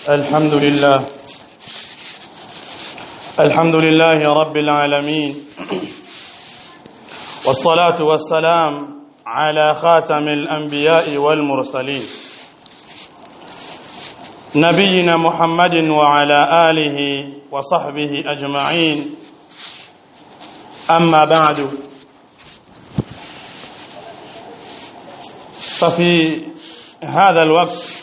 الحمد لله الحمد لله رب العالمين والصلاة والسلام على خاتم الأنبياء والمرسلين نبينا محمد وعلى آله وصحبه أجمعين أما بعد ففي هذا الوقت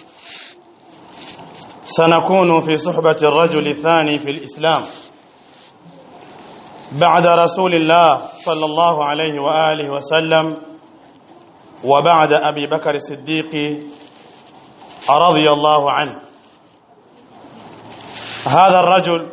سنكون في صحبة الرجل الثاني في الإسلام بعد رسول الله صلى الله عليه وآله وسلم وبعد أبي بكر الصديق رضي الله عنه هذا الرجل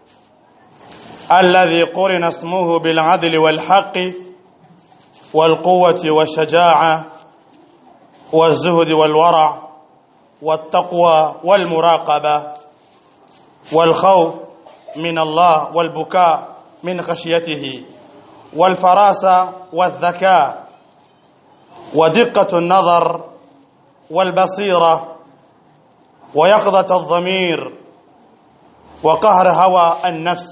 الذي قرن اسمه بالعدل والحق والقوة والشجاعة والزهد والورع والتقوى والمراقبة والخوف من الله والبكاء من خشيته والفراسة والذكاء ودقة النظر والبصيرة ويقظة الضمير وقهر هوى النفس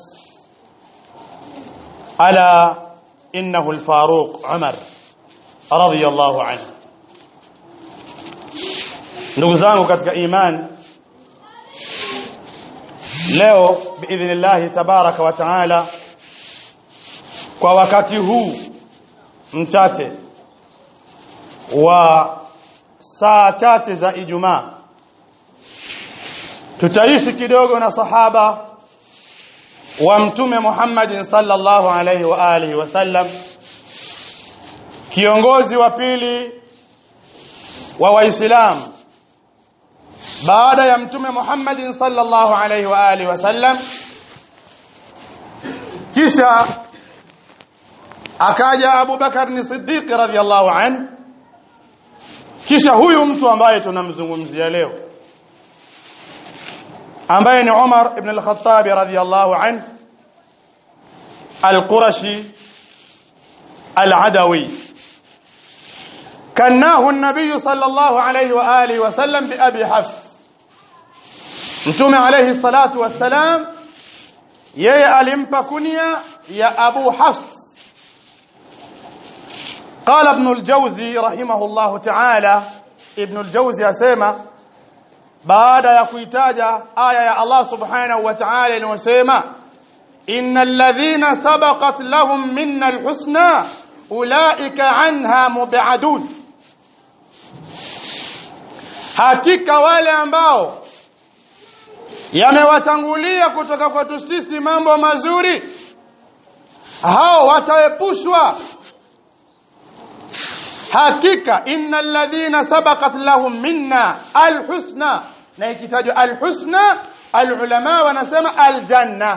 ألا إنه الفاروق عمر رضي الله عنه ndugu zangu katika imani leo biidhnillahi tabaraka wa taala kwa wakati huu mchache wa saa chache za Ijumaa tutaishi kidogo na sahaba wa mtume Muhammad sallallahu alaihi wa alihi wasallam kiongozi wa pili wa waislamu baada ya mtume Muhammad sallallahu alaihi wa alihi wasallam kisha akaja Abu Bakar ni Siddiq radhiyallahu an kisha huyu mtu ambaye tunamzungumzia leo ambaye ni Umar ibn al-Khattab radhiyallahu an al-Qurashi al-Adawi كناه النبي صلى الله عليه وآله وسلم بأبي حفص mtume alayhi salatu wassalam yeye alimpa kunia ya Abu Hafs قال ابن الجوزي رحمه الله تعالى ابن الجوزي asema baada ya kuitaja aya ya Allah subhanahu wa ta'ala inayosema innal ladhina sabaqat lahum minna alhusna ulaika anha mubadun hakika wale ambao yamewatangulia kutoka kwetu sisi mambo mazuri hao wataepushwa hakika innal ladhina sabaqat lahum minna alhusna na ikitajwa alhusna alulama wanasema aljanna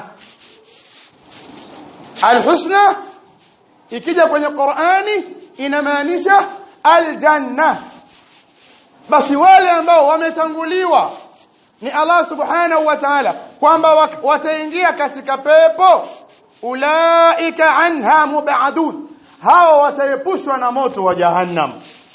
alhusna ikija kwenye Qur'ani inamaanisha aljanna basi wale ambao wametanguliwa ni Allah subhanahu wa ta'ala kwamba wataingia katika pepo ulaika anha mubadun hao wataepushwa na moto wa jahannam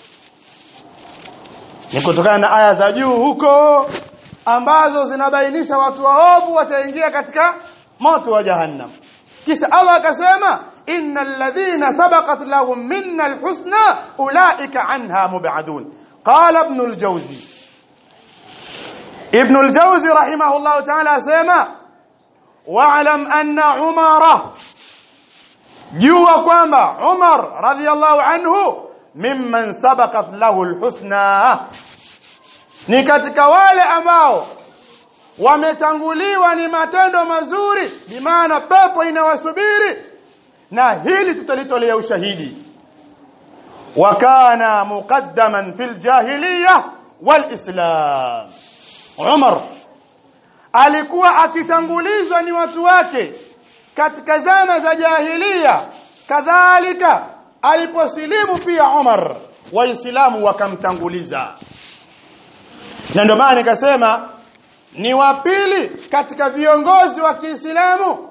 ni kutokana na aya za juu huko ambazo zinabainisha watu waovu wataingia katika moto wa jahannam kisha Allah akasema innal ladhina sabaqat lahum minna alhusna ulaika anha mubadun qala ibn aljawzi ابن الجوزي رحمه الله تعالى سيما واعلم أن عمر جوا كما عمر رضي الله عنه ممن سبقت له الحسنى ni katika wale ambao wametanguliwa ni matendo mazuri bimaana pepo inawasubiri na hili tutalitolea ushahidi wakana muqaddaman fil jahiliya wal islam Umar alikuwa akitangulizwa ni watu wake katika zama za jahiliya kadhalika aliposilimu pia Umar waislamu wakamtanguliza na ndio maana nikasema ni wa pili katika viongozi wa Kiislamu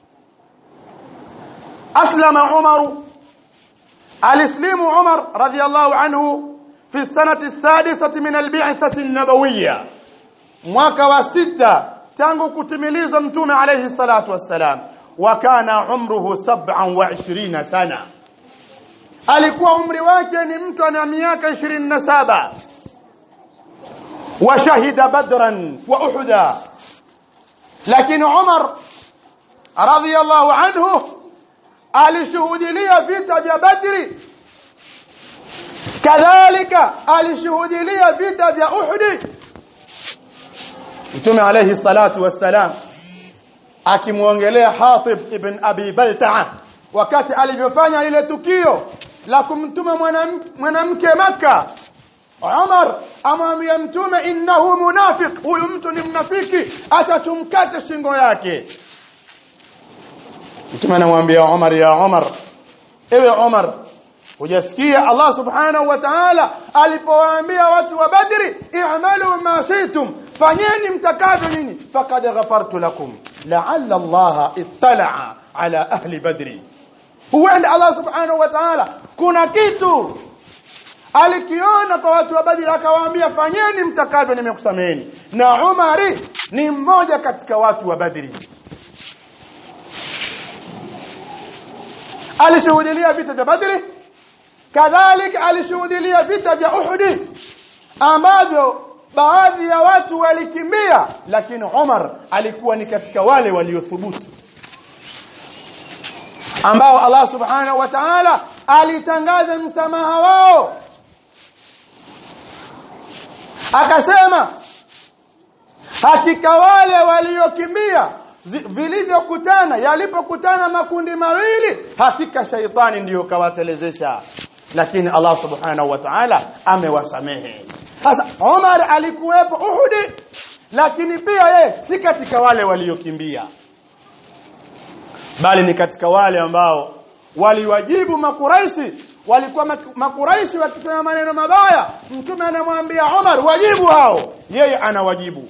aslama Umaru alislimu Umar radhiyallahu anhu في السنة السادسة من البعثة النبوية mwaka wa sita tangu kutimilizwa mtume alayhi salatu wassalam wa kana umruhu 27 sana alikuwa umri wake ni mtu ana miaka 27 washahida badran wa uhuda lakini Umar radhiyallahu anhu alishuhudilia vita vya Badri kadhalika alishuhudilia vita vya Uhud Mtume alayhi salatu wassalam akimuongelea Hatib ibn Abi Balta'a wakati alivyofanya ile tukio la kumtuma mwanamke maka Umar amwambia mtume innahu munafiq huyu mtu ni mnafiki acha tumkate shingo yake mtume anamwambia Umar ya Umar ewe Umar hujasikia Allah subhanahu wa ta'ala alipowaambia watu wa Badri i'malu ma shi'tum fanyeni mtakavyo nyinyi faqad ghafartu lakum la'alla Allah ittala'a ala ahli badri huenda Allah subhanahu wa ta'ala kuna kitu alikiona kwa watu wa Badri akawaambia fanyeni mtakavyo nimekusameheni na Umari ni mmoja katika watu wa Badri alishuhudia vita vya Badri kadhalika alishuhudia vita vya Uhud ambavyo baadhi ya watu walikimbia lakini Umar alikuwa ni katika wale waliothubutu ambao Allah subhanahu wa ta'ala alitangaza msamaha wao akasema hakika wale waliokimbia vilivyokutana yalipokutana makundi mawili hakika shaitani ndiyo kawatelezesha lakini Allah subhanahu wa ta'ala amewasamehe sasa Umar alikuwepo Uhud lakini pia ye si katika wale waliokimbia bali ni katika wale ambao waliwajibu makuraishi walikuwa makuraishi wakisema maneno mabaya mtume anamwambia Umar wajibu hao yeye anawajibu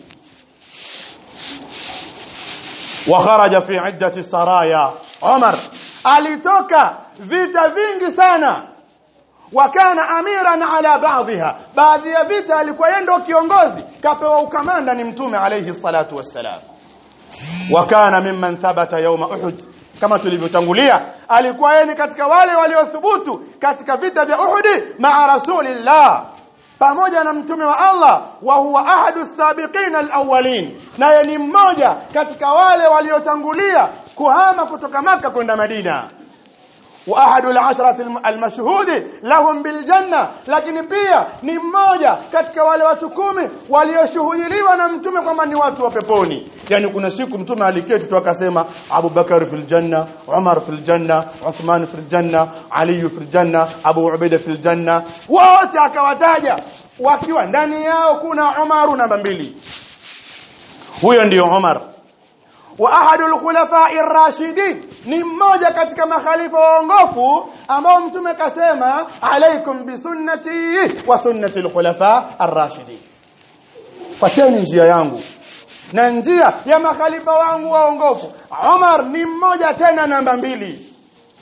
wa kharaja fi iddati saraya Umar alitoka vita vingi sana wakana amiran ala baadhiha baadhi ya vita alikuwa yeye ndio kiongozi kapewa ukamanda ni mtume alayhi salatu wassalam wakana mimman thabata yawma uhud kama tulivyotangulia alikuwa yeye ni katika wale waliothubutu katika vita vya Uhud maa rasulillah pamoja na mtume wa Allah wa huwa ahadu sabiqina alawwalin naye ni mmoja katika wale waliotangulia kuhama kutoka maka kwenda Madina wa ahadu al-ashrati al-mashhudi lahum bil janna lakini pia ni mmoja katika wale watu kumi walioshuhudiliwa na mtume kwamba ni watu wa peponi yani kuna siku mtume aliketi tu akasema Abu Bakar fil janna Umar fil janna Uthman fil janna Ali fil janna Abu Ubaida fil janna wote akawataja wakiwa ndani yao kuna Umaru namba mbili huyo ndiyo Umar wa ahadul khulafa'i ar-rashidin ni mmoja katika makhalifa waongofu ambao mtume kasema alaikum bi sunnati wa sunnati al-khulafa ar-rashidin fateni njia yangu na njia ya makhalifa wangu waongofu Umar ni mmoja tena namba mbili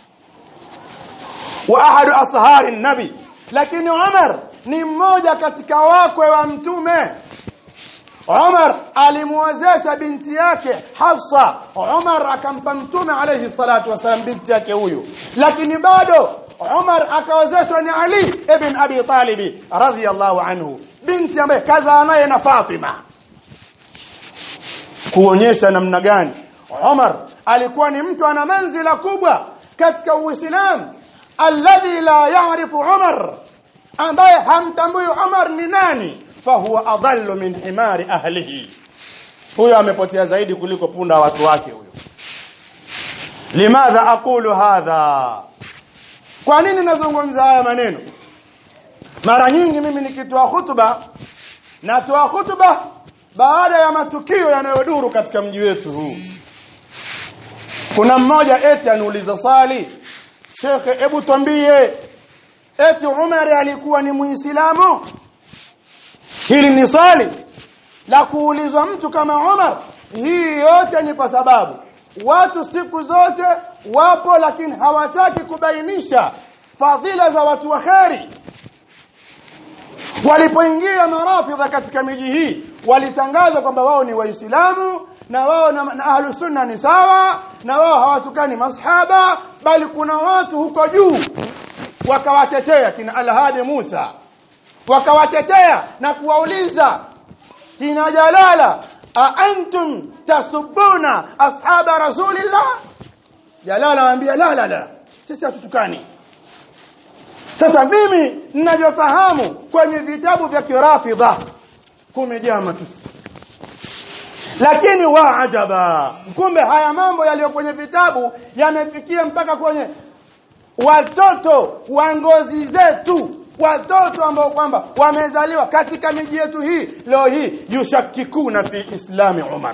wa ahadu ashari nabi lakini Umar ni mmoja katika wakwe wa mtume Umar alimuozesha binti yake Hafsa Umar akampa mtume alayhi salatu wasalam binti yake huyu lakini bado Umar akaozeshwa ni Ali ibn Abi Talib radhiyallahu anhu binti ambaye kazaa naye na Fatima kuonyesha namna gani Umar alikuwa ni mtu ana manzila kubwa katika Uislamu alladhi la ya'rifu Umar ambaye hamtambui Umar ni nani fahuwa adallu min himari ahlihi huyo amepotea zaidi kuliko punda watu wake huyo limadha aqulu hadha kwa nini nazungumza haya maneno mara nyingi mimi nikitoa hutuba natoa hutuba baada ya matukio yanayoduru katika mji wetu huu kuna mmoja eti aniuliza swali shekhe hebu twambie eti Umar alikuwa ni muislamu hili ni swali la kuulizwa mtu kama Umar hii yote ni kwa sababu watu siku zote wapo lakini hawataki kubainisha fadhila za watu wa kheri walipoingia marafidha katika miji hii walitangaza kwamba wao ni waislamu na wao na, na ahlus sunna ni sawa na wao hawatukani masahaba bali kuna watu huko juu wakawatetea kina alhadi Musa wakawatetea na kuwauliza kina Jalala a antum tasubuna ashaba rasulillah Jalala anambia la la la sisi hatutukani sasa mimi ninavyofahamu kwenye vitabu vya kirafidha kumejaa matusi lakini wa ajaba kumbe haya mambo yaliyo kwenye vitabu yamefikia mpaka kwenye watoto wa ngozi zetu watoto ambao kwamba wamezaliwa katika miji yetu hii leo hii yushakikuna fi islami Umar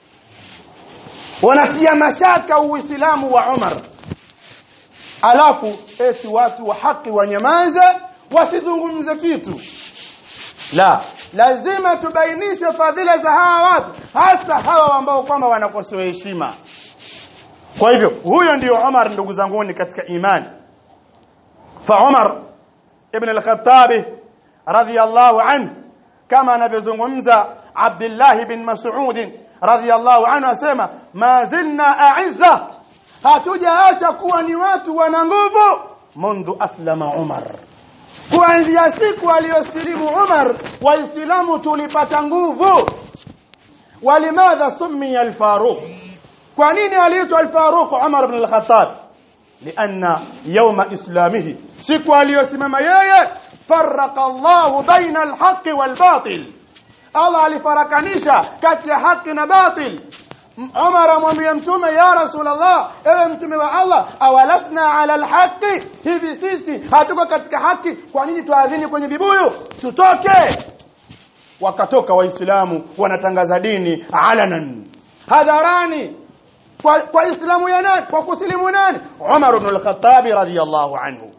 wanatia mashaka uislamu wa Umar alafu eti watu wa haki wanyamaze wasizungumze kitu la lazima tubainishe fadhila za hawa watu hasa hawa ambao kwamba wanakosoa heshima kwa hivyo huyo ndio Umar ndugu zanguni katika imani fa Umar ibn al-Khattab radiyallahu anhu kama anavyozungumza Abdullah bin Mas'ud radiyallahu anhu asema ma zilna a'izza hatujaacha kuwa ni watu wana nguvu mundu aslama Umar kuanzia siku aliyosilimu Umar waislamu tulipata nguvu walimadha summiya al-Faruq kwa nini aliitwa al-Faruq Umar ibn al-Khattab لأن يوم إسلامه siku aliyosimama yeye farraqa Allah baina al-haqq wal-batil Allah alifarakanisha kati ya haki na batil Umar amwambia mtume ya Rasulullah ewe mtume wa Allah awalasna ala alhaqi hivi sisi hatuko katika haki kwa nini tuadhini kwenye vibuyu tutoke wakatoka waislamu wanatangaza dini alanan hadharani kwa, kwa islamu ya nani kwa kusilimu nani Umar ibn al-Khattab radiyallahu anhu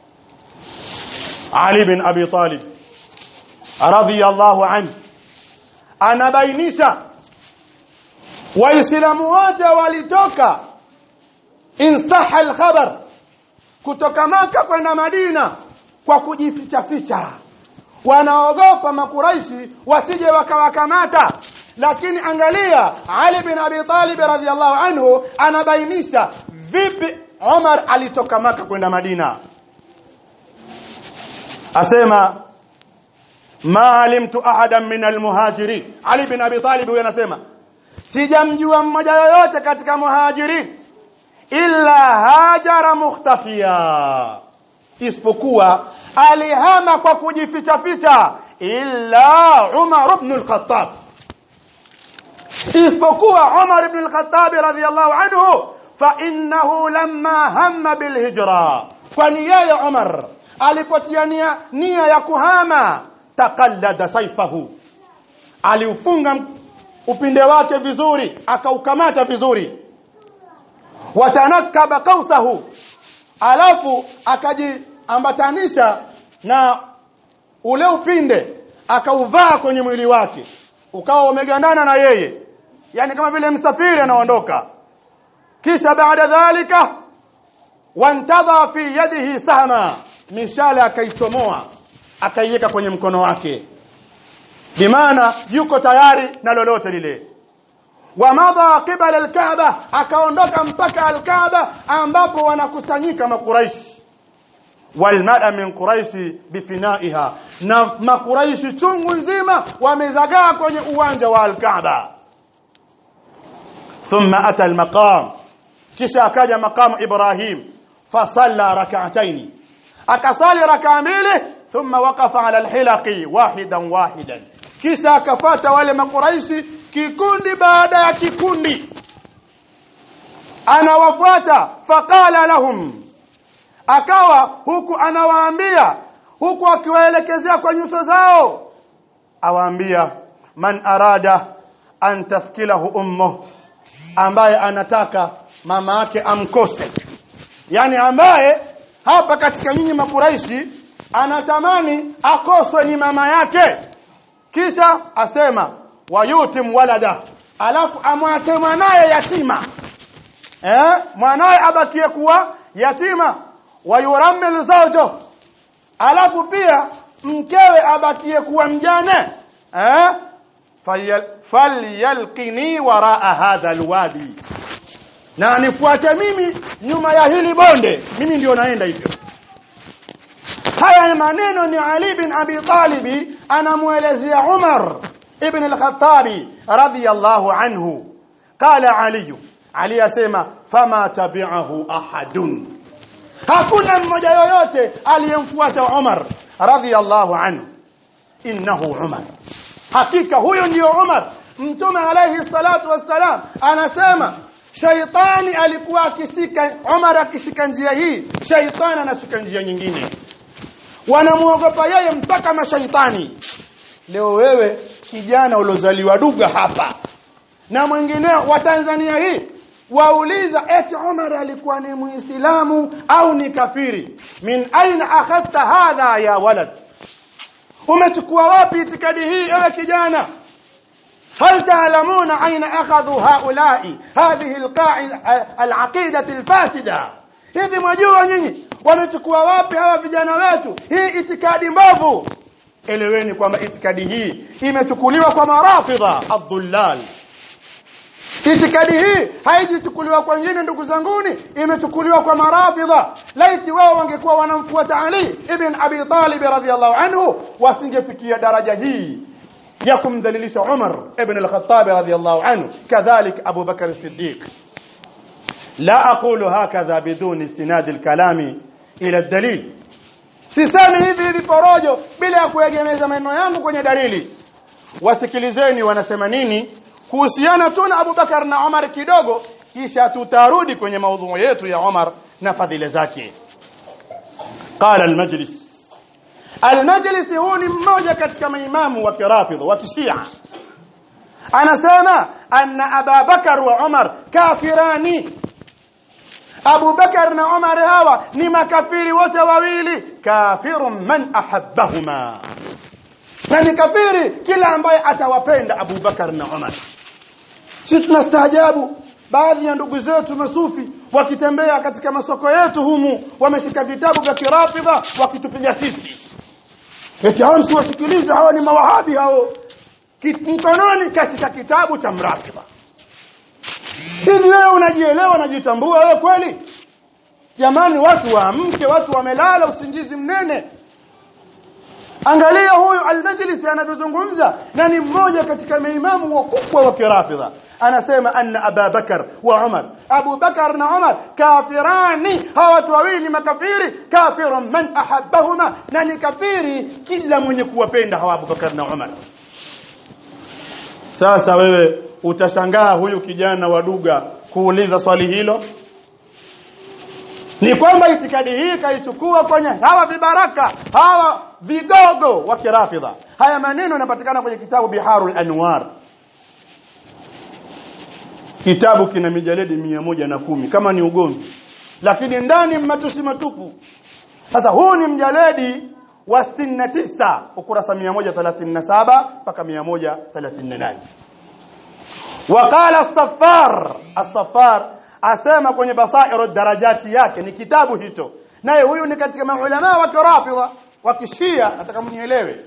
Ali bin Abi Talib radiyallahu anhu anabainisha waislamu wote walitoka insaha alkhabar kutoka maka kwenda madina kwa kujificha ficha wanaogopa makuraishi wasije wakawakamata lakini angalia Ali bin Abi Talib radhiallahu anhu anabainisha vipi Umar alitoka maka kwenda Madina asema ma alimtu ahadan min almuhajirin Ali bin Abi Talib huyo anasema sijamjua mmoja yoyote katika muhajirin illa hajara mukhtafiya isipokuwa alihama kwa kujificha ficha illa Umar ibn al-Khattab isipokuwa Umar ibn al-Khattab radhiyallahu anhu fa innahu lamma hamma bil hijra kwani yeye Umar alipotia nia, nia ya kuhama taqallada saifahu aliufunga upinde wake vizuri akaukamata vizuri watanakaba kausahu alafu akajiambatanisha na ule upinde akauvaa kwenye mwili wake ukawa umegandana na yeye yani kama vile msafiri anaondoka kisha baada dhalika wantadha fi yadihi sahma mishale akaichomoa akaiweka kwenye mkono wake bimaana yuko tayari na lolote lile wamadha qibala alkaaba akaondoka mpaka alkaaba ambapo wanakusanyika makuraishi walmala min quraishi bifinaiha na makuraishi chungu nzima wamezagaa kwenye uwanja wa alkaaba thumma ata almaqam kisha akaja maqamu ibrahim fasalla rak'ataini akasali rak'a mbili thumma waqafa ala alhilaqi wahidan wahidan kisha akafata wale makuraishi kikundi baada ya kikundi anawafuata faqala lahum akawa huku anawaambia huku akiwaelekezea kwa nyuso zao awaambia man arada an tafkilahu ummuh ambaye anataka mama yake amkose yani ambaye hapa katika nyinyi makuraishi anatamani akoswe ni mama yake kisha asema wayutim walada alafu amwache mwanaye yatima eh mwanaye abakie kuwa yatima wayurammil zawjo alafu pia mkewe abakie kuwa mjane eh falyalqini waraa hadha alwadi na nifuate mimi nyuma ya hili bonde mimi ndio naenda hivyo haya maneno ni Ali bin Abi Talib anamuelezea Umar ibn al-Khattabi radiyallahu anhu qala Ali Ali asema fama tabi'ahu ahadun hakuna mmoja yoyote aliyemfuata Umar radiyallahu anhu innahu Umar hakika huyo ndio Umar mtume alayhi salatu wassalam anasema shaitani alikuwa akishika Umar akishika njia hii shaitani anashika njia nyingine wanamuogopa yeye mpaka mashaitani leo wewe kijana uliozaliwa duga hapa na mwingineo wa Tanzania hii wauliza eti Umar alikuwa ni muislamu au ni kafiri min aina akhadta hadha ya walad umechukua wapi itikadi hii ewe kijana هل تعلمون أين أخذوا هؤلاء هذه القاعدة العقيدة الفاسدة hivi mwajua nyinyi wamechukua wapi hawa vijana wetu hii itikadi mbovu eleweni kwamba itikadi hii imechukuliwa kwa marafidha adhullal itikadi hii haijichukuliwa kwa wengine ndugu zanguni imechukuliwa kwa marafidha laiti wao wangekuwa wanamfuata Ali ibn Abi Talib radhiyallahu anhu wasingefikia daraja hii ya kumdhalilisha Umar ibn al-Khattab radhiyallahu anhu kadhalik Abu Bakar as-Siddiq la aqulu hakadha bidun istinad al-kalami ila ad-dalil sisemi hivi hivi porojo bila ya kuegemeza maneno yangu kwenye dalili wasikilizeni wanasema nini kuhusiana tu na Abu Bakar na Umar kidogo kisha tutarudi kwenye maudhui yetu ya Umar na fadhila zake qala al-majlis Al-Majlisi huu ni mmoja katika maimamu wa kirafidha wa kishia anasema anna Aba Bakar wa Umar kafirani Abu Bakar na Umar hawa ni makafiri wote wawili kafirun man ahabbahuma na ni kafiri kila ambaye atawapenda Abu Bakar na Umar sisi tunastaajabu baadhi ya ndugu zetu masufi wakitembea katika masoko yetu humu wameshika vitabu vya kirafidha wakitupiga sisi eti hao msiwasikilize hao ni mawahabi hao mkononi katika kitabu cha mratiba hivi wewe unajielewa unajitambua wewe kweli jamani watu waamke watu wamelala usingizi mnene angalia huyu al-majlis anavyozungumza na ni mmoja katika maimamu wakubwa wa kirafidha anasema anna Abu Bakar wa Umar Abu Bakar na Umar kafirani hawa watu wawili makafiri kafirun man ahabbahuma na ni kafiri kila mwenye kuwapenda hawa Abu Bakar na Umar sasa wewe utashangaa huyu kijana wa Duga kuuliza swali hilo ni kwamba itikadi hii kaichukua kwenye hawa vibaraka hawa vigogo wa kirafidha haya maneno yanapatikana kwenye kitabu Biharul Anwar kitabu kina mijaledi mia moja na kumi kama ni ugomvi lakini ndani matusi matupu sasa huu ni mjaledi wa 69 ukurasa 137 mpaka 138 وقال الصفار الصفار asema kwenye basairu darajati yake ni kitabu hicho naye huyu ni katika maulama wa kirafidha wa kishia nataka mnielewe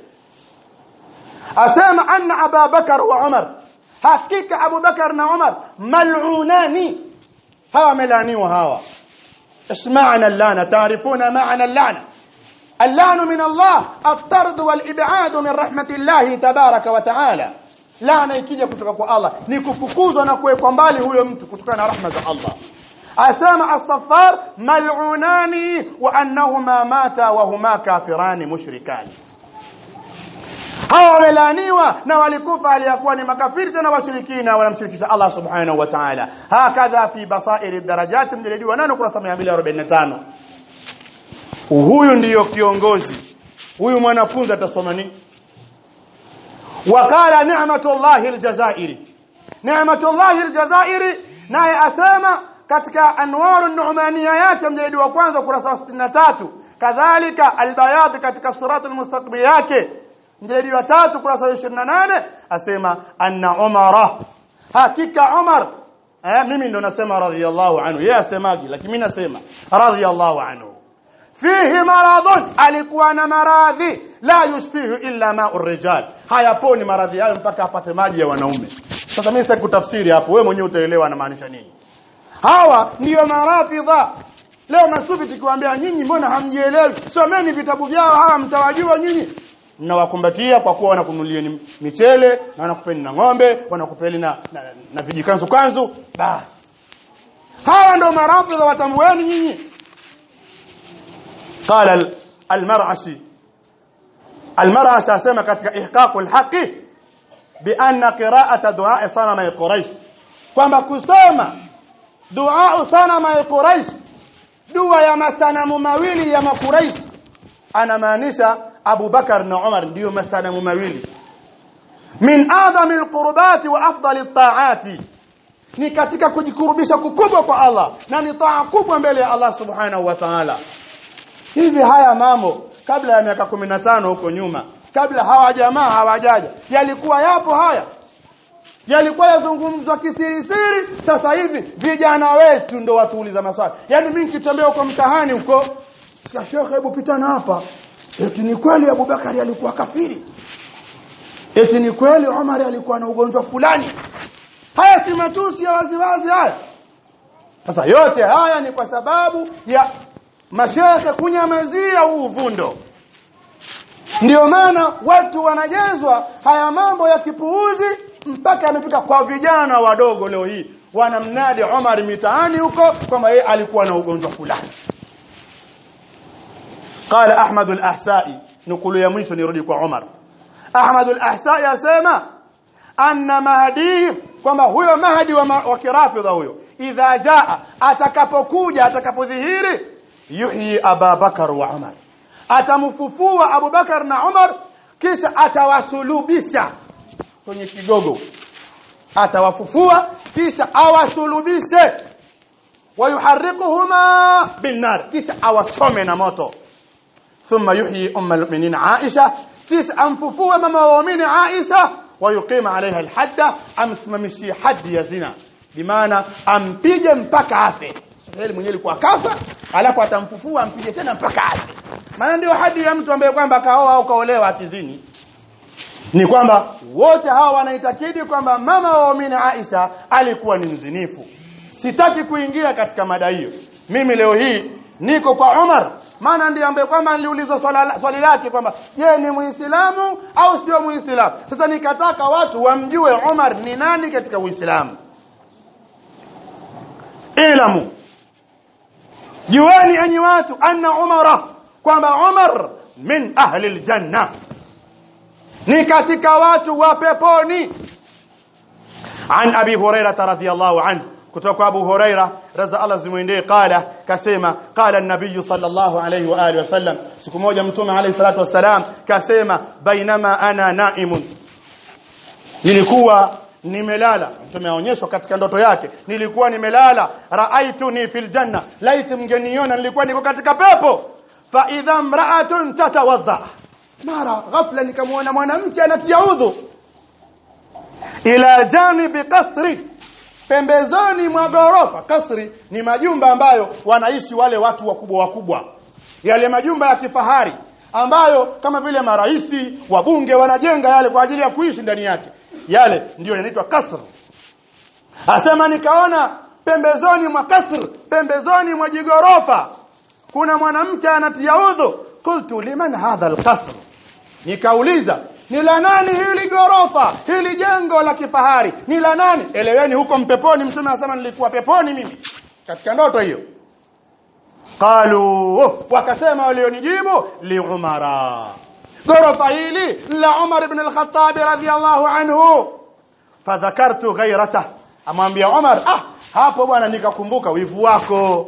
asema anna Abu Bakar wa Umar hakika Abu Bakar na Umar mal'unani hawa melaniwa hawa اسمعنا اللعنة تعرفون معنى اللعنة اللعن من الله الطرد والإبعاد من رحمة الله تبارك وتعالى laana ikija kutoka kwa Allah ni kufukuzwa na kuwekwa mbali huyo mtu kutokana na rahma za Allah asema as-saffar mal'unani wa annahuma mata wa huma kafirani mushrikani hawa wamelaaniwa na walikufa aliyakuwa ni makafiri tena washirikina wanamshirikisha Allah subhanahu wa ta'ala hakadha fi basair darajat mjalidi wa 8 kurasa 245 huyu ndiyo kiongozi huyu mwanafunzi atasoma nini وقال نعمة الله الجزائري نعمة الله الجزائري naye asema katika anwaru nu'maniya yake mjadi wa kwanza kurasa 63 kadhalika albayad katika surat almustaqbil yake mjadi wa tatu kurasa 28 asema anna umara hakika umar eh mimi ndo nasema radhiyallahu anhu yeye asemaji lakini mimi nasema radhiyallahu anhu fihi maradhun alikuwa na maradhi la yushfihu illa ma'u rijal hayaponi maradhi hayo mpaka apate maji ya wanaume sasa mimi sitaki kutafsiri hapo wewe mwenyewe utaelewa anamaanisha nini hawa ndiyo marafidha leo masufi tukiwaambia nyinyi mbona hamjielewi someni vitabu vyao hawa mtawajua nyinyi mnawakumbatia kwa kuwa wanakunulieni michele na wanakupeni na ng'ombe wanakupeni na, na, na vijikanzu kanzu basi hawa ndio marafidha watambueni nyinyi قال المرعشي المرعشي اسمع katika ihqaqul haqi bi anna qira'ata du'a sanama quraish kwamba kusoma dua sanama quraish dua ya masanamu mawili ya makuraish anamaanisha Abu Bakar na Umar ndio masanamu mawili min adami alqurbati wa afdali at-ta'ati ni katika kujikurubisha kukubwa kwa Allah na ni taa kubwa mbele ya Allah subhanahu wa ta'ala hivi haya mambo kabla ya miaka 15 huko nyuma kabla hawa jamaa hawajaja yalikuwa yapo haya yalikuwa yazungumzwa kisirisiri sasa hivi vijana wetu ndo watuuliza maswali yani mimi nikitembea huko mtahani huko sika shekhe hebu pitana hapa eti ni kweli Abubakari alikuwa kafiri eti ni kweli Umar alikuwa na ugonjwa fulani haya si matusi ya waziwazi haya sasa yote haya ni kwa sababu ya mashekhe kunyamazia huu uvundo ndio maana watu wanajezwa haya mambo ya kipuuzi mpaka yamefika kwa vijana wadogo leo hii wanamnadi Umar mitaani huko kwamba yeye alikuwa na ugonjwa fulani قال احمد الاحسائي نقول يا mwisho nirudi kwa Umar Ahmad al-Ahsai asema anna mahdi kwamba huyo mahdi wa, wa kirafidha huyo idha jaa atakapokuja atakapodhihiri yuhyi Aba Bakar wa Umar atamfufua Abu Bakar na Umar kisha atawasulubisha kwenye kigogo atawafufua kisha awasulubishe wayuharrikuhuma binnar kisha awachome na moto ثم يحيي ام المؤمنين عائشه kisha amfufue mama wa waumini Aisha wayuqima alaiha alhadda amsimamishie hadi ya zina bimaana ampige mpaka afe Israeli mwenyewe alikuwa kafa alafu atamfufua ampige tena mpaka afe maana ndio hadi ya mtu ambaye kwamba kaoa au kaolewa akizini ni kwamba wote hawa wanaitakidi kwamba mama wa waumini Aisha alikuwa ni mzinifu sitaki kuingia katika mada hiyo mimi leo hii niko kwa Umar maana ndiye ambaye kwamba niliulizwa swali lake kwamba je ni muislamu au sio muislamu sasa nikataka watu wamjue Umar ni nani katika uislamu ilamu jueni enyi watu anna umara kwamba Umar min ahli aljanna ni katika watu wa peponi عن ابي هريره رضي الله عنه kutoka Abu Huraira raza Allah zimwendee qala kasema qala an-nabiy sallallahu alayhi wa alihi wasallam siku moja mtume alayhi salatu wasalam kasema bainama ana naimun nilikuwa nimelala mtume aonyeshwa katika ndoto yake nilikuwa nimelala raaituni fil janna laiti mngeniona nilikuwa niko katika pepo fa idha mra'atun tatawadha mara ghafla nikamwona mwanamke anatia udhu ila janibi qasri pembezoni mwa gorofa kasri ni majumba ambayo wanaishi wale watu wakubwa wakubwa yale majumba ya kifahari ambayo kama vile maraisi wabunge wanajenga yale kwa ajili ya kuishi ndani yake yale ndiyo yanaitwa kasr asema nikaona pembezoni mwa kasr pembezoni mwa jigorofa kuna mwanamke anatia udhu qultu liman hadha alqasr nikauliza ni la nani hili gorofa hili jengo la kifahari ni la nani eleweni huko mpeponi mtume anasema nilikuwa peponi mimi katika ndoto hiyo qalu wakasema walionijibu li umara gorofa hili la umar ibn al-khattab radhiyallahu anhu fadhakartu ghayrata amwambia umar ah hapo bwana nikakumbuka wivu wako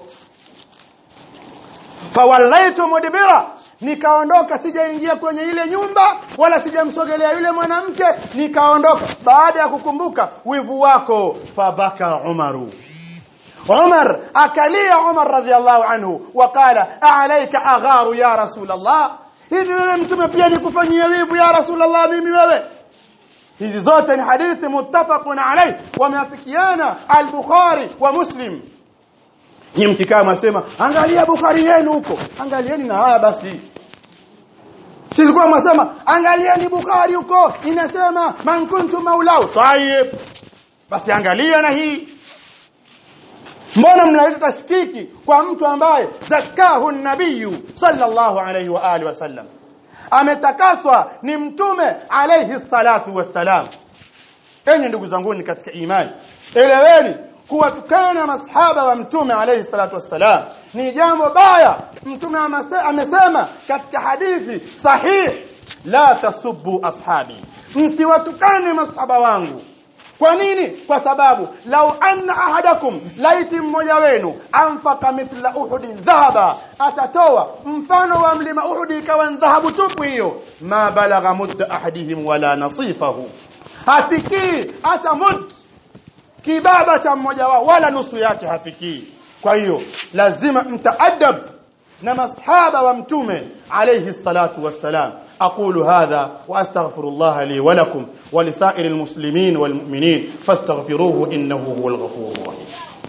fawallaitu mudbira nikaondoka sijaingia kwenye ile nyumba wala sijamsogelea yule mwanamke nikaondoka baada ya kukumbuka wivu wako fabaka umaru Umar akalia Umar radhiallahu anhu wakala alayka agharu ya rasulullah hivi wewe mtume pia nikufanyia wivu ya rasulullah mimi wewe hizi zote ni hadithi muttafaqun alayh wameafikiana al-Bukhari wa Muslim Nyinyi mkikaa mwasema angalia Bukhari yenu huko. Angalieni na haya basi. Silikuwa mwasema angalieni Bukhari huko inasema man kuntu maulau. Tayeb. Basi angalia na hii. Mbona mnaleta tashkiki kwa mtu ambaye zakahu nabiyu sallallahu alayhi wa alihi wasallam. Ametakaswa ni mtume alayhi salatu wassalam. Enyi ndugu zangu ni katika imani. Eleweni kuwatukana masahaba wa mtume alayhi salatu wassalam ni jambo baya mtume amesema katika hadithi sahih la tasubbu ashabi msiwatukane masahaba wangu kwa nini kwa sababu lau anna ahadakum laiti mmoja wenu anfaka mithla uhudin dhahaba atatoa mfano wa mlima uhudi ikawa dhahabu tupu hiyo ma balagha mudda ahadihim wala nasifahu hafikii hata mud kibaba cha mmoja wao wala nusu yake hafikii kwa hiyo lazima mtaadab na masahaba wa mtume alayhi salatu wassalam aqulu hadha wa astaghfirullah li wa lakum wa lisairi almuslimin walmu'minin fastaghfiruhu innahu huwal ghafurur rahim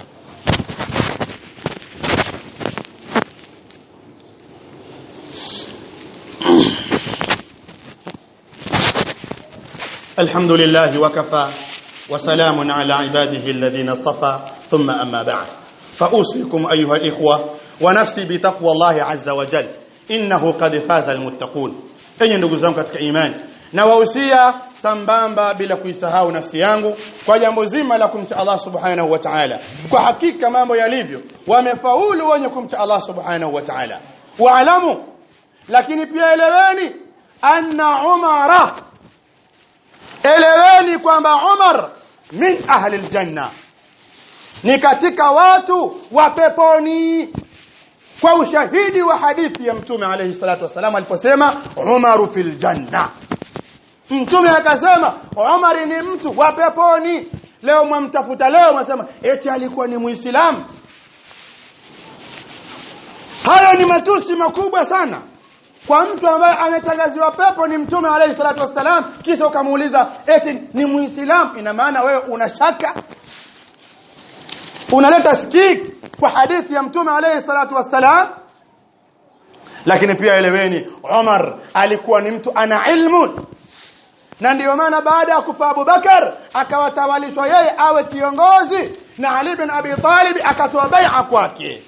الحمد لله وكفى وسلام على عباده الذين اصطفى ثم أما بعد فأوصيكم أيها الإخوة ونفسي بتقوى الله عز وجل إنه قد فاز المتقون أي ndugu zangu katika imani na wahusia sambamba bila kuisahau nafsi yangu kwa jambo zima la kumcha Allah subhanahu wa ta'ala kwa hakika mambo yalivyo wamefaulu wenye kumcha Allah subhanahu wa ta'ala waalamu lakini pia eleweni anna umara eleweni kwamba Umar min ahli aljanna ni katika watu wa peponi kwa ushahidi wa hadithi ya mtume alayhi salatu wasalam aliposema Umaru fil janna mtume akasema Umar ni mtu wa peponi leo mwamtafuta leo mwasema eti alikuwa ni muislamu hayo ni matusi makubwa sana kwa mtu ambaye ametangaziwa pepo ni mtume alayhi salatu wasalam kisha ukamuuliza eti ni muislamu ina maana wewe una shaka unaleta skiki kwa hadithi ya mtume alayhi salatu wasalam lakini pia eleweni Umar alikuwa ni mtu ana ilmu na ndiyo maana baada ya kufa Abu Bakar akawatawalishwa yeye awe kiongozi na Ali bin Abi Talib akatoa bai'a kwake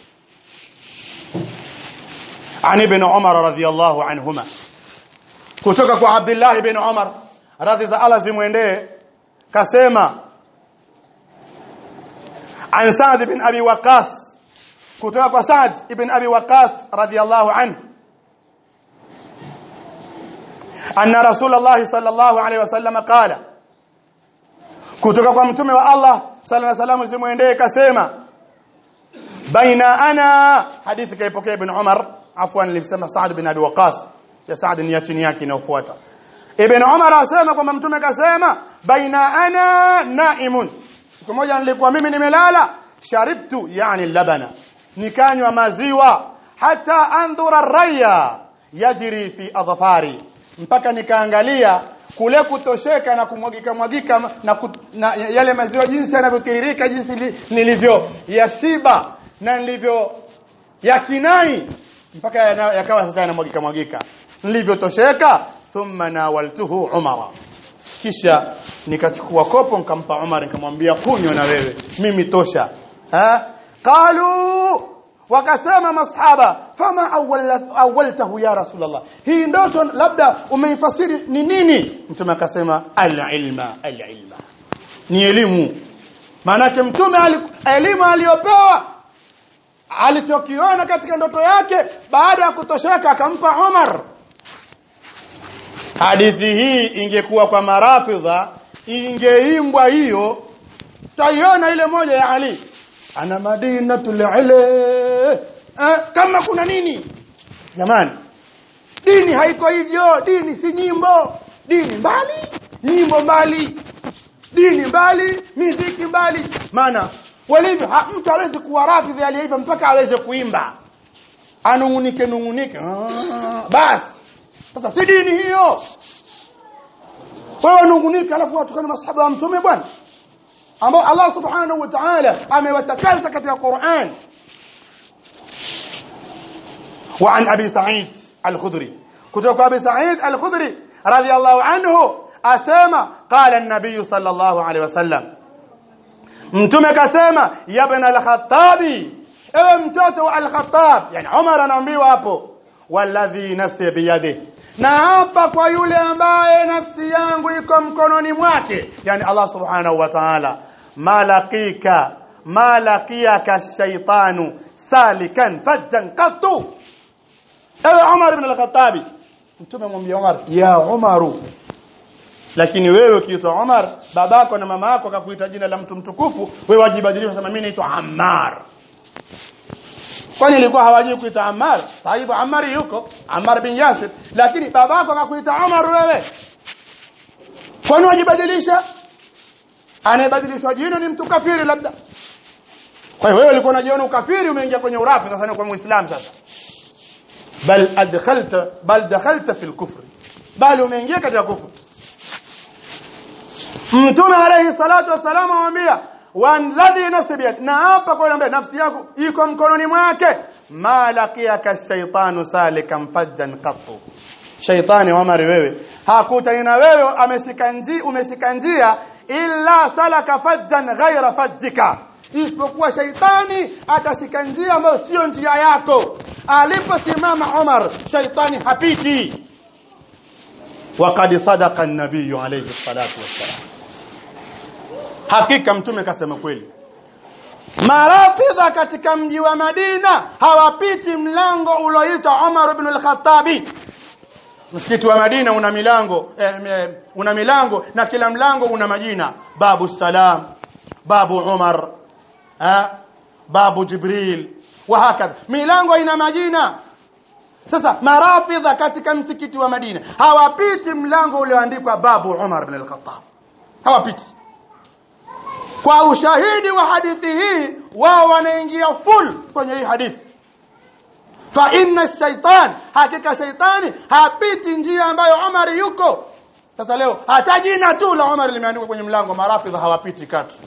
عن ابن عمر رضي الله عنهما kutoka kwa Abdullah ibn Umar radhi za Allah zimwendee kasema an Sa'd ibn Abi Waqqas kutoka kwa Sa'd ibn Abi Waqqas radiyallahu anhu anna Rasulullah sallallahu alayhi wasallam qala kutoka kwa mtume wa Allah sallallahu alayhi wasallam zimwendee kasema baina ana hadithi kaipokea ibn Umar afwan nilisema Saad bin Abi Waqas ya Saad ni ya chini yake inayofuata Ibn Umar asema kwamba mtume kasema baina ana naimun siku moja nilikuwa mimi nimelala sharibtu yani labana nikanywa maziwa hata andhura raya yajri fi adhafari mpaka nikaangalia kule kutosheka na kumwagika mwagika na, kut, na yale maziwa jinsi yanavyotiririka jinsi li, nilivyo yashiba na nilivyo yakinai mpaka yakawa sasa yanamwagika mwagika nilivyotosheka thumma nawaltuhu umara kisha nikachukua kopo nikampa Umar nikamwambia kunywa na wewe mimi tosha ha qalu wakasema masahaba fama awwaltahu ya rasulullah hii ndoto labda umeifasiri ni nini mtume akasema al-ilma al-ilma ni elimu maanake mtume elimu aliyopewa alichokiona katika ndoto yake baada ya kutosheka akampa Umar hadithi hii ingekuwa kwa marafidha ingeimbwa hiyo taiona ile moja ya Ali ana madinatul ile eh, kama kuna nini jamani dini haiko hivyo dini si nyimbo dini mbali nyimbo mbali dini mbali miziki mbali maana walivyo mtu hawezi kuwa rafidhi aliyeiva mpaka aweze kuimba anungunike nungunike ah, basi sasa si dini hiyo wewe nungunike alafu watukana masahaba wa mtume bwana ambao Allah subhanahu wa ta'ala amewatakasa katika Qur'an وعن أبي سعيد الخدري كتب أبي سعيد الخدري رضي الله عنه أسامة قال النبي صلى الله عليه وسلم mtume kasema yabna al-khattabi ewe mtoto wa al-khattab yani Umar anaambiwa hapo walladhi nafsi biyadihi na hapa kwa yule ambaye nafsi yangu iko mkononi mwake yani Allah subhanahu wa ta'ala malaqika malaqiyaka shaytanu salikan fajjan qattu ewe Umar ibn al-Khattabi mtume mwambie Umar ya Umaru lakini wewe ukiitwa Umar babako na mama yako akakuita jina la mtu mtukufu wewe wajibadilisha sema mimi naitwa Ammar kwani ilikuwa hawajui kuita Ammar sahibu Ammar yuko Ammar bin Yasir lakini babako akakuita Umar wewe kwani wajibadilisha anayebadilishwa jina ni mtu kafiri labda kwa hiyo wewe ulikuwa unajiona ukafiri umeingia kwenye urafi sasa ni kwa muislamu sasa bal adkhalta bal dakhalta fil kufr bali umeingia katika kufuru mtume alayhi salatu wasalam amwambia walladhi nafsi biyad na hapa kwa ambaye nafsi yako iko mkononi mwake malakiyaka shaytanu salikan fajjan qattu shaytani Umar wewe hakutani na wewe ameshika njia umeshika njia illa salaka fajjan ghaira fajjika isipokuwa shaitani atashika njia ambayo sio njia yako aliposimama Umar shaitani hapiti وقد صدق النبي عليه الصلاه والسلام hakika mtume kasema kweli marafidha katika mji wa Madina hawapiti mlango ulioitwa Umar ibn al-Khattabi msikiti wa Madina una milango eh, eh, una milango na kila mlango una majina babu salam babu Umar eh, babu Jibril wa hakadha milango ina majina sasa marafidha katika msikiti wa Madina hawapiti mlango ulioandikwa babu Umar ibn al-Khattab hawapiti kwa ushahidi wa hadithi hii wao wanaingia full kwenye hii hadithi fa inna shaitan hakika shaitani hapiti njia ambayo Umar yuko sasa leo hata jina tu la Umar limeandikwa kwenye mlango marafidha hawapiti katu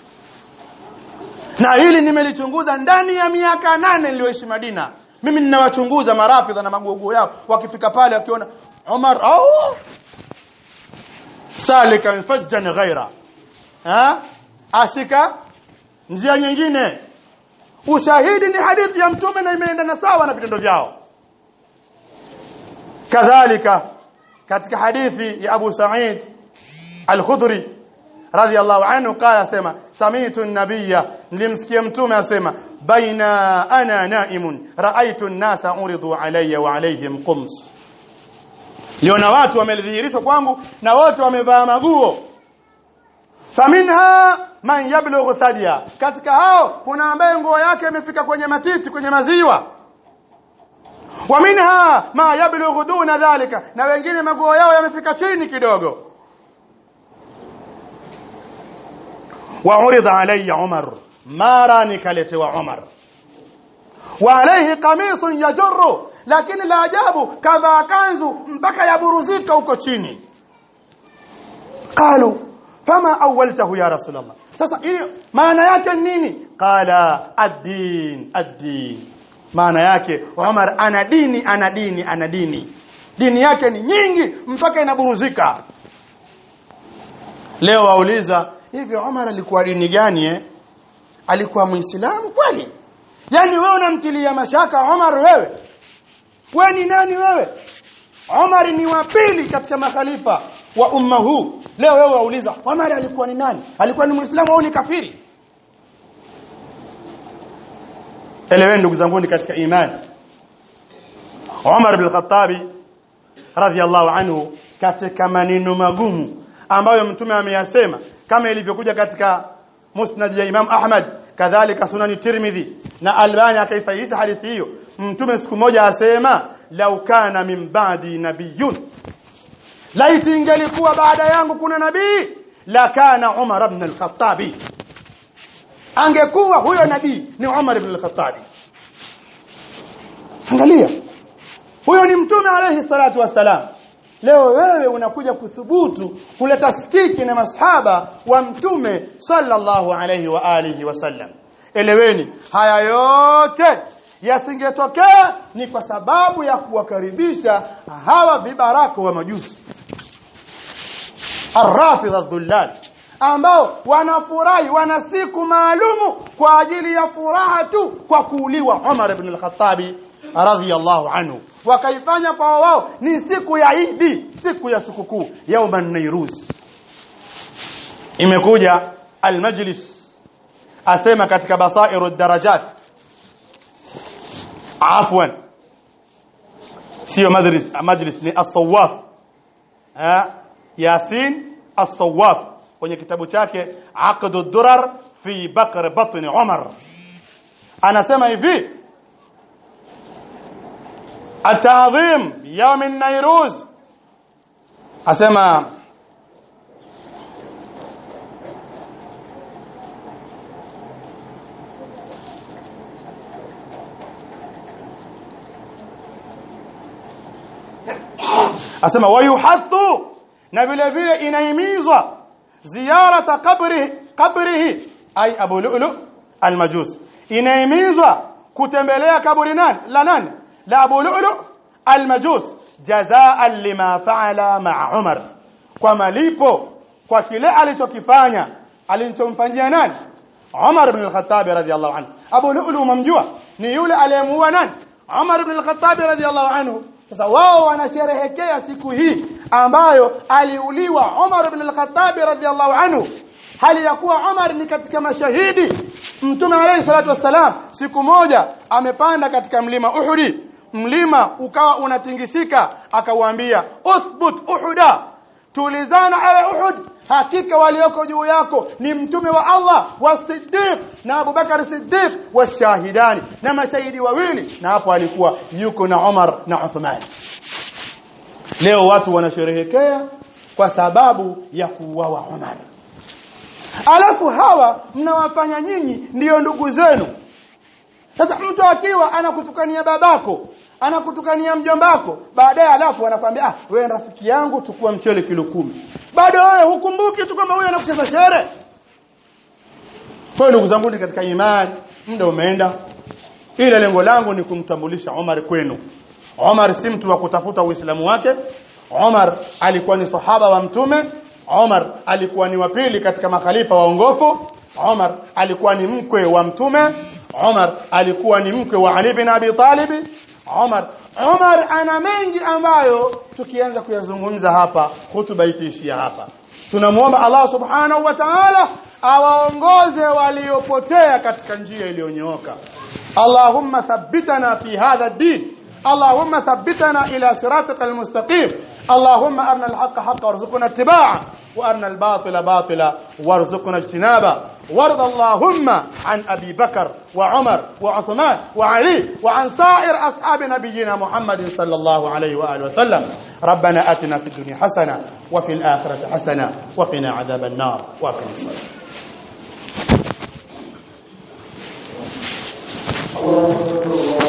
na hili nimelichunguza ndani ya miaka nane niliyoishi Madina mimi ninawachunguza marafidha na magogo yao wakifika pale wakiona Umar au salika fajjan ghaira ha ashika njia nyingine ushahidi ni hadithi ya mtume na imeendana sawa na vitendo vyao kadhalika katika hadithi ya Abu Sa'id Al-Khudri radiyallahu anhu qala sema sami'tu an-nabiyya nilimsikia mtume asema baina ana na'imun ra'aytu an-nasa uridu alayya wa alayhim qums liona watu wamedhihirishwa kwangu na wote wamevaa maguo faminha man yablughu thadiya katika hao kuna ambaye nguo yake imefika kwenye matiti kwenye maziwa wa minha ma yablughu duna dhalika na wengine maguo yao yamefika chini kidogo wa urida alayya umar mara nikaletewa umar wa alayhi qamisun yajurru lakini la ajabu kavaa kanzu mpaka yaburuzika huko chini qalu fama awwaltahu ya rasulullah sasa hiyo maana yake nini qala ad-din ad-din maana yake Umar ana dini ana dini ana dini dini yake ni nyingi mpaka inaburuzika leo wauliza hivi Umar alikuwa dini gani eh alikuwa muislamu kweli yani wewe unamtilia mashaka Umar wewe wewe ni nani wewe Umar ni wa pili katika makhalifa wa umma huu leo wewe wauliza Umar alikuwa ni nani alikuwa ni muislamu au ni kafiri eleweni ndugu zangu katika imani Umar bin Khattabi radhiallahu anhu katika maneno magumu ambayo mtume ameyasema kama ilivyokuja katika musnad ya Imam Ahmad kadhalika sunani Tirmidhi na Albani akaisahihisha hadithi hiyo mtume siku moja asema lau kana min ba'di nabiyyun laiti ingelikuwa baada yangu kuna nabii la kana Umar ibn al-Khattabi angekuwa huyo nabii ni Umar ibn al-Khattabi angalia huyo ni mtume alayhi salatu wassalam leo wewe unakuja kuthubutu kuleta skiki na masahaba wa mtume sallallahu alayhi wa alihi wasallam eleweni haya yote yasingetokea ni kwa sababu ya kuwakaribisha hawa vibaraka wa majusi arrafidha dhullal ambao wanafurahi wana siku maalumu kwa ajili ya furaha tu kwa kuuliwa Umar ibn al-Khattabi radhiyallahu anhu wakaifanya kwa wao ni siku ya Idi siku ya sikukuu yauman nairuz imekuja al-majlis asema katika basairu darajat afwan sio majlis majlis ni as-sawaf yasin as-sawaf kwenye kitabu chake aqdu durar fi bakr batn umar anasema hivi atadhim yawm an-nairuz asema asema wayuhathu na vile vile inahimizwa ziyarata qabrihi qabrihi ay abu lu'lu almajus inahimizwa kutembelea kaburi nani la nani la abu lu'lu almajus jazaan lima fa'ala ma'a umar kwa malipo kwa kile alichokifanya alichomfanyia nani Umar ibn al-Khattab radiyallahu anhu Abu Lu'lu mamjua ni yule aliyemuua nani Umar ibn al-Khattab radiyallahu anhu sasa wao wanasherehekea siku hii ambayo aliuliwa Umar ibn al-Khattab radhiyallahu anhu hali ya kuwa Umar ni katika mashahidi Mtume alayhi salatu wassalam siku moja amepanda katika mlima Uhudi mlima ukawa unatingisika akawaambia uthbut uhuda tulizana ewe Uhud hakika walioko juu yako ni mtume wa Allah wa Siddiq na Abu Bakar Siddiq washahidani na mashahidi wawili na hapo alikuwa yuko na Umar na Uthman leo watu wanasherehekea kwa sababu ya kuuawa Umar alafu hawa mnawafanya nyinyi ndiyo ndugu zenu sasa mtu akiwa anakutukania babako anakutukania mjombako baadaye alafu anakuambia ah wewe rafiki yangu chukua mchele kilo kumi bado wewe hukumbuki tu kwamba huyo anakucheza shere kwa ndugu zangu katika imani muda umeenda ila lengo langu ni kumtambulisha Omar kwenu Omar si mtu wa kutafuta uislamu wake Omar alikuwa ni sahaba wa mtume Omar alikuwa ni wa pili katika makhalifa waongofu Omar alikuwa ni mkwe wa mtume Omar alikuwa ni mkwe wa Ali bin Abi Talib Omar Omar ana mengi ambayo tukianza kuyazungumza hapa hutuba itaishia hapa tunamuomba Allah subhanahu wa ta'ala awaongoze waliopotea katika njia iliyonyooka Allahumma thabbitana fi hadha ad-din اللهم ثبتنا إلى صراطك المستقيم اللهم أرنا الحق حقا وارزقنا اتباعه وأرنا الباطل باطلا وارزقنا اجتنابه وارض اللهم عن أبي بكر وعمر وعثمان وعلي وعن سائر أصحاب نبينا محمد صلى الله عليه وآله وسلم ربنا آتنا في الدنيا حسنة وفي الآخرة حسنة وقنا عذاب النار وأقم الصلاة الله